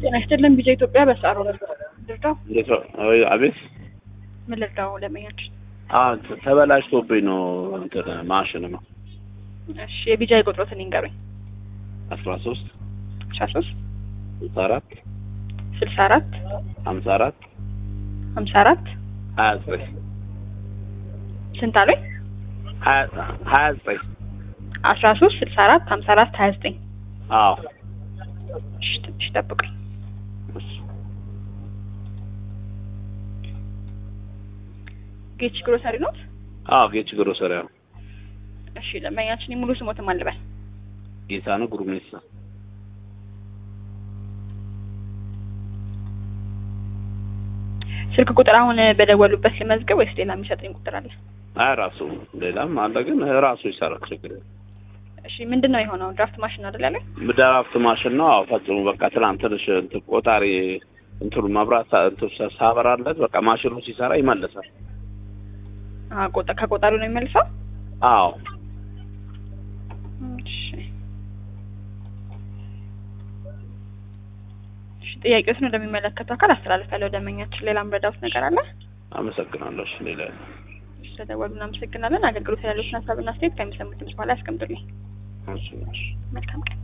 ጤና ይስጥልን ቢጃ ኢትዮጵያ በሳሮ ልርዳው እንዴት ነው? አይ አቤት። ምን ልርዳው ለመኛችን አዎ ተ- ተበላሽቶብኝ ነው እንትን ማሽን ነው እሺ የቢጃ የቁጥሮትን ይንገሩኝ አስራ ሶስት አስራ ሶስት ስልሳ አራት ስልሳ አራት ሀምሳ አራት ሀምሳ አራት ሀያ ዘጠኝ ስንት አሉኝ ሀያ ሀያ ዘጠኝ አስራ ሶስት ስልሳ አራት ሀምሳ አራት ሀያ ዘጠኝ አዎ እሺ ትንሽ ጠብቁኝ ጌች ግሮሰሪ ኖት አዎ ጌች ግሮሰሪያ ነው እሺ ለመኛችን ሙሉ ስሞትም አልበል ጌታ ነው ጉርሜሳ ስልክ ቁጥር አሁን በደወሉበት ልመዝገብ ወይስ ሌላ የሚሰጠኝ ቁጥር አለ አይ ራሱ ሌላም አለ ግን ራሱ ይሰራል ችግር የለም። እሺ ምንድን ነው የሆነው ድራፍት ማሽን አይደል ያለ ድራፍት ማሽን ነው። አዎ ፈጽሞ በቃ ትናንት ትንሽ እንትን ቆጣሪ እንትኑ መብራት ሳ- እንትን ሳ- ሳበራለት በቃ ማሽኑ ሲሰራ ይመልሳል። አዎ ቆጣ ከቆጣሪው ነው የሚመልሰው አዎ እሺ እሺ ጥያቄዎችን ወደሚመለከተው አካል አስተላልፋለሁ ደንበኛችን ሌላ ምረዳውት ነገር አለ አመሰግናለሁ። እሺ ሌላ ስለደወሉ እናመሰግናለን አገልግሎት ያሉትን ሀሳብና አስተያየት ከሚሰሙት ድምጽ በኋላ ያስቀምጡልኝ እሺ እሺ መልካም ቀን